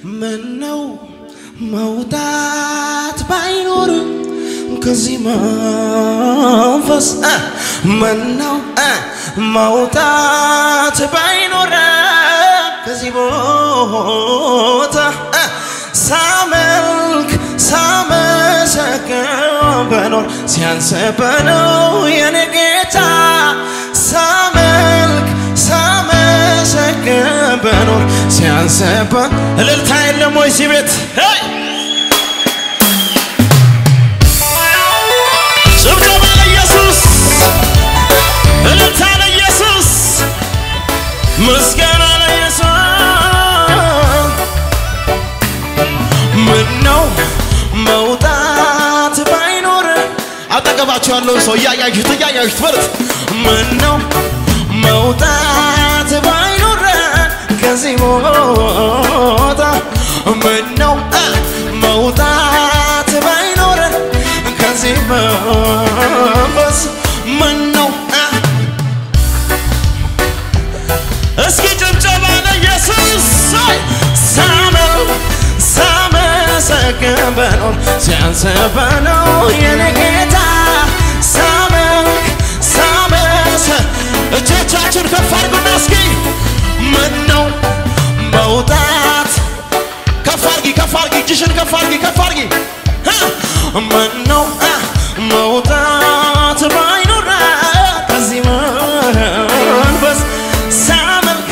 ምነው መውጣት ባይኖር ከዚህ መንፈስ እ ምነው እ መውጣት ባይኖር ከዚህ ቦታ እ ሳመልክ ሳመሰግን በኖር ሲያንስበነው የኔ ጌታ ሳመልክ ሳመሰግን በኖር ሲያንስበ እልልታ የለም ወይ እዚህ ቤት ሄይ! ጭብጨባ ለኢየሱስ እልልታ ለኢየሱስ ምስጋና ለኢየሱስ ምነው መውጣት ባይኖር አጠገባቸው ያለው ሰው እያያችሁት እያያችሁት በሉት ምነው መውጣት ባይኖር ከዚህ ቦታ ምነው እ መውጣት ባይኖር ከዚህ መንፈስ ምነው እ እስኪ ጭብጨባ ለኢየሱስ አይ! ሳመው ሳመሰግን በኖር ሲያንስበነው የኔ ጌታ ሳመልክ ሳመሰ እጆቻችን ከፍ አድርጉና እስኪ ምነው መውጣት ከፍ አድርጊ ከፍ አድርጊ እጅሽን ከፍ አድርጊ ከፍ አድርጊ እ ምነው እ መውጣት ባይኖር ከዚህ መንፈስ ሳመልክ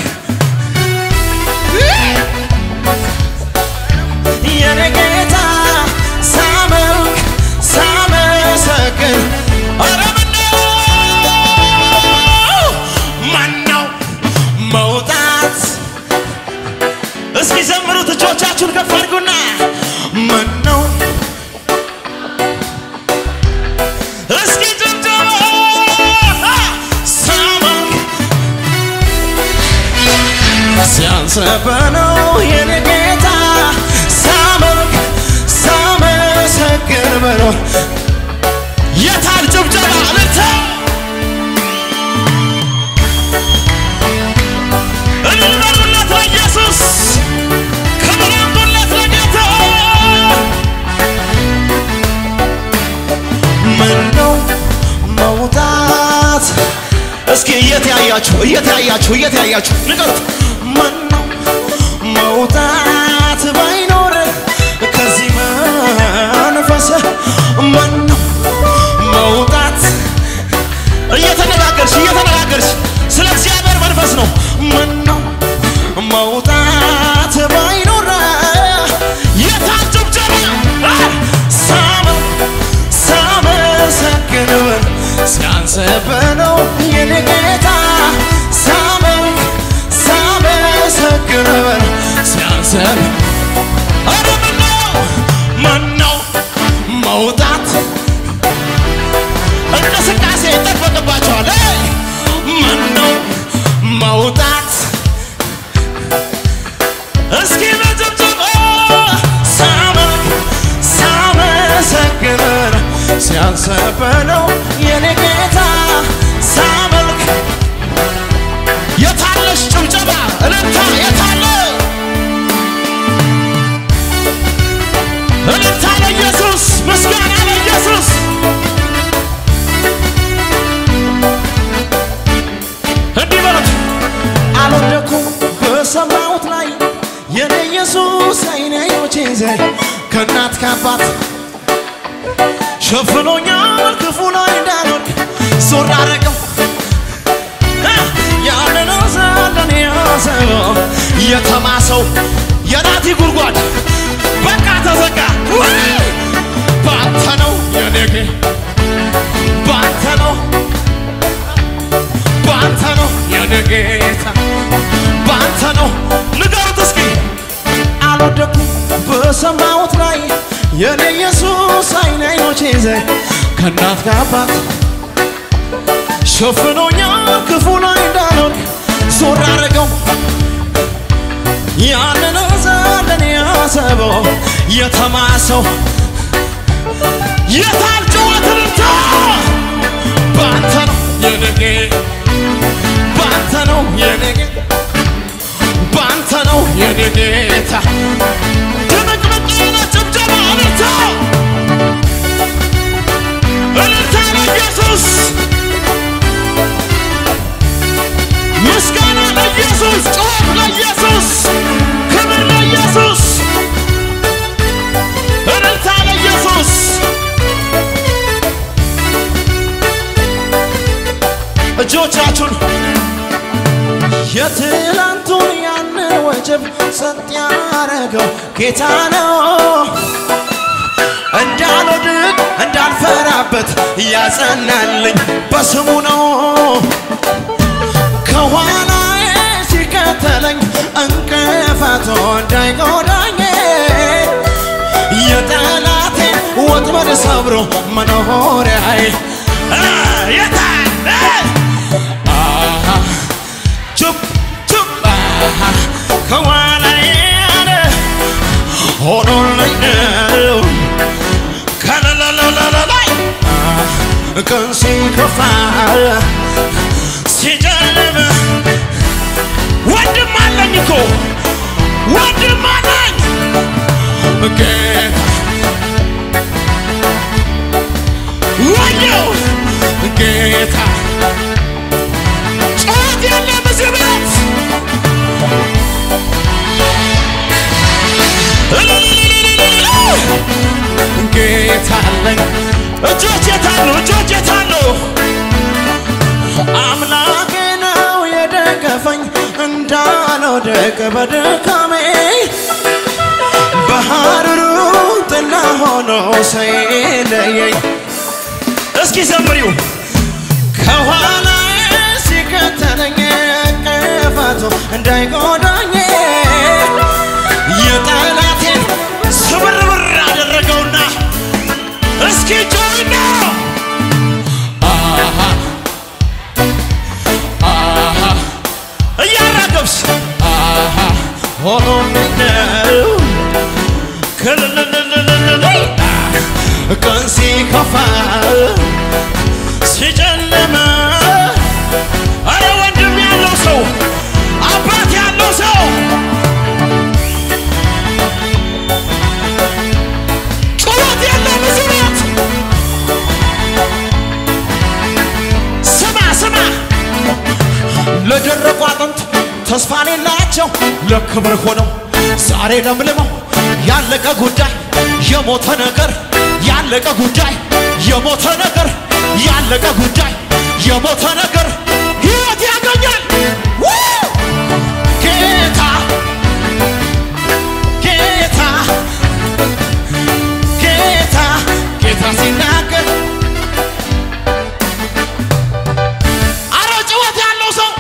የኔ ጌታ ሳመልክ ሳመሰግን ኧረ ምነው ማነው መውጣት እስኪ ዘምሩት እጆቻችሁን ከፍ አድርጉና ማነው እስኪ ጭብጨባ ሳመልክ ሲያንስበነው የኔ ጌታ ሳመልክ ሳመሰግን በኖር የታል ጭብጨባ እልልታ እልል በሉለት ለኢየሱስ ክብር አምጡለት ለጌታ ምነው መውጣት እስኪ እየተያያችሁ እየተያያችሁ እየተያያችሁ ንገሩት ምነው መውጣት ባይኖር ከዚህ መንፈስ ምነው መውጣት እየተነጋገርሽ እየተነጋገርሽ ስለ እግዚአብሔር መንፈስ ነው ምነው መውጣት ባይኖር የታል ጭብጨባ አ! ሳመው ሳመሰግን ብል ሲያንስብነው የኔ ጌታ ሳመልክ ሳመሰግን ብል ሲያንስብ ኧረ ምነው ምነው መውጣት እንቅስቃሴ ይጠበቅባቸዋል እ! ምነው መውጣት እስኪ በጭብጨባ ሳመልክ ሳመሰግን ሲያንስብነው የኔ ጌታ ሳመልክ የታለሽ ጭብጨባ እልልታ የታለ እልልታ ለኢየሱስ ምስጋና ለኢየሱስ እንዲህ በሉት አልወደኩም በሰማሁት ላይ የኔ ኢየሱስ አይኔ አይኖቼን ዘይ ከእናት ከአባት ሸፍኖኛል ክፉ ላይ እንዳልወድቅ ዞር አረገው ያንን ዘለን ያሰበው የተማሰው የናቲ ጉድጓድ በቃ ተዘጋ ውይ! ባንተ ነው የኔ ጌ- ባንተ ነው ባንተ ነው የኔ ጌታ ባንተ ነው ንገሩት እስኪ አልወደኩም በሰማሁት ላይ የኔ ኢየሱስ አይን አይኖቼ ዘይ ከእናት ከአባት ሸፍኖኛል ክፉ ላይ እንዳልወድቅ ዞር አረገው ያንን ዘለን ያሰበው የተማሰው የታል ጩኸት እልልታ ባንተ ነው የኔ ጌታ ባንተ ነው የኔ ጌታ ባንተ ነው የኔ ጌታ እጆቻችሁን የትላንቱን ያንን ወጀብ ጸጥ ያረገው ጌታ ነው። እንዳልወድቅ እንዳልፈራበት ያጸናልኝ በስሙ ነው። ከኋላዬ ሲከተለኝ እንቅፋቱ እንዳይጎዳኝ የጠላቴ ወጥመድ ሰብሮ መኖሪያዬ አ፣ የታለ አሃ፣ ቹፕ ቹፕ አሃ፣ ከኋላዬ ሆኖልኝ ነው ከለለለለላይ ቀን ሲከፋ ሲጨልም ወንድም አለኝ እኮ ወንድም አለኝ ጌታ ወየው ጌታ ጩኸት የለም እዚህ ቤት ጌታ አለኝ እጆች የታሉ እጆች የታሉ አምላኬ ነው የደገፈኝ እንዳልወድቅ በድካሜ በሐሩሩ ጥላ ሆኖ ሳይለየኝ እስኪ ዘምሪው ከኋላዬ ሲከተለኝ እንቅፋቱ እንዳይጎዳኝ የጠላቴን ስብርብር አደረገውና እስኪ ጮይና አሃ አሃ እያራገብስ አሃ ሆኖልኝ ነው ክልልልልልልል ቀን ሲከፋ ሲጨልም አረ ወንድም ያለው ሰው አባት ያለው ሰው ጩኸት የለም እዚህ ቤት ስማ ስማ ለደረቁ አጥንት ተስፋ ሌላቸው ለክብር ሆነው ዛሬ ለምልመው ያለቀ ጉዳይ የሞተ ነገር ያለቀ ጉዳይ የሞተ ነገር ያለቀ ጉዳይ የሞተ ነገር ሕይወት ያገኛል ው! ጌታ ጌታ ጌታ ጌታ ሲናገር አረ ጭወት ያለው ሰው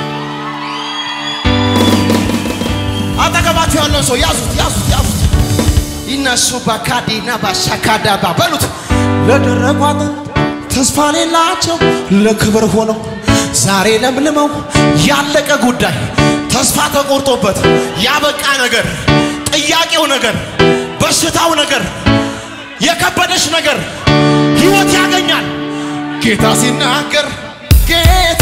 አጠገባችሁ ያለው ሰው ያዙት ያዙት ያዙት ይነሱ ባካዲና ባሻካዳባ በሉት ለደረቁ አጥንት ተስፋ ሌላቸው ለክብር ሆነው ዛሬ ለምልመው ያለቀ ጉዳይ ተስፋ ተቆርጦበት ያበቃ ነገር ጥያቄው ነገር በሽታው ነገር የከበደሽ ነገር ሕይወት ያገኛል ጌታ ሲናገር ጌታ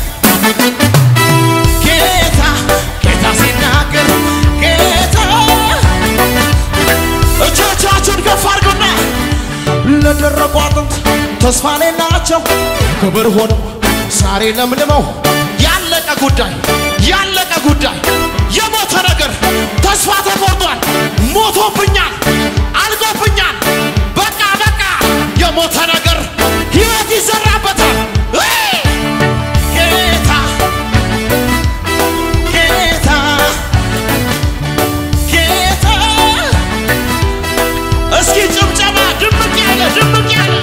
ጌታ ጌታ ሲናገር ጌታ እጆቻችሁን ከፍ አድርጉና ለደረቁ አጥንት ተስፋ ሌላቸው ክብር ሆነው ዛሬ ለምልመው ያለቀ ጉዳይ ያለቀ ጉዳይ የሞተ ነገር ተስፋ ተቆርጧል። ሞቶብኛል፣ አልቆብኛል። በቃ በቃ የሞተ ነገር ሕይወት ይዘራበታል። ውይ! ጌታ ጌታ ጌታ እስኪ ጭብጨባ ድምቅ ያለ ድምቅ ያለ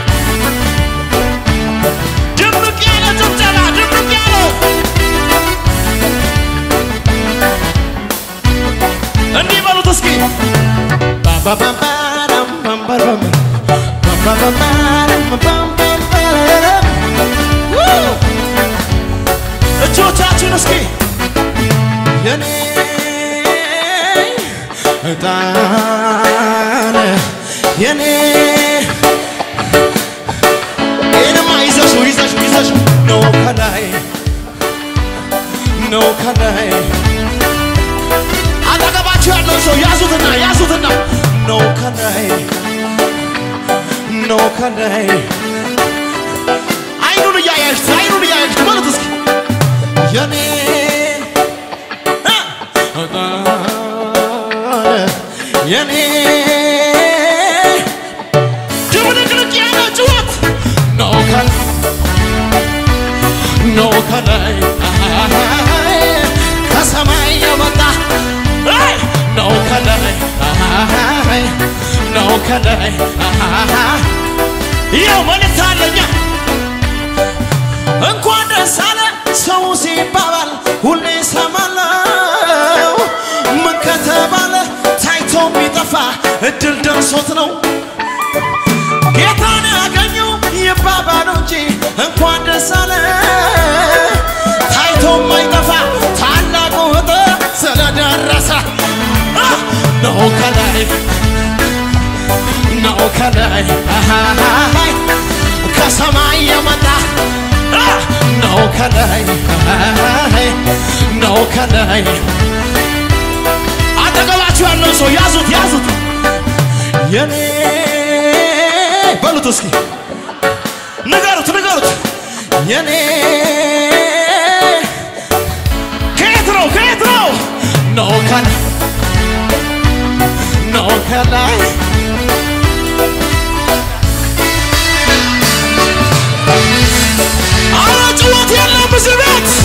ድምቅ ያለ ጭብጨባ ድምቅ ያለ እንዲህ በሉት እስኪ ባባባባራም ባምባራም ባባባባራም ባምባራም ው! እጆቻችን እስኪ የኔ እጣን የኔ ይህንማ ይዘሹ ይዘሹ ይዘሹ ነው ከላይ ነው ከላይ አጠገባችሁ ያለው ሰው ያዙትና ያዙትና ነው ከላይ ነው ከላይ አይኑን እያያችሁት አይኑን እያያችሁት ማለት እስኪ የኔ እ እጣን የኔ ድብልቅልቅ ያለ ጩኸት ነው ከላይ ነው ከላይ ከሰማይ የመጣ አይ ነው ከላይ አይ ነው ከላይ ያው መልእክት አለኛ እንኳን ደስ አለ ሰው ሲባባል ሁሌ ሰማለው ምን ከተባለ ታይቶ የሚጠፋ እድል ደርሶት ነው ጌታን ያገኙ ይባባሉ እንጂ እንኳን ደስ አለ ታይቶ የማይጠፋ ታላቁ እጥ ስለደረሰ አ! ነው ከላይ ነው ከላይ አሃሃሃይ ከሰማይ የመጣ አ! ነው ከላይ አሃሃሃይ ነው ከላይ አጠገባችሁ ያለው ሰው ያዙት ያዙት የኔ በሉት እስኪ ንገሩት ንገሩት የኔ ከየት ነው ከየት ነው ነው ከላይ ነው ከላይ አረ ጭወት የለም እዚህ ቤት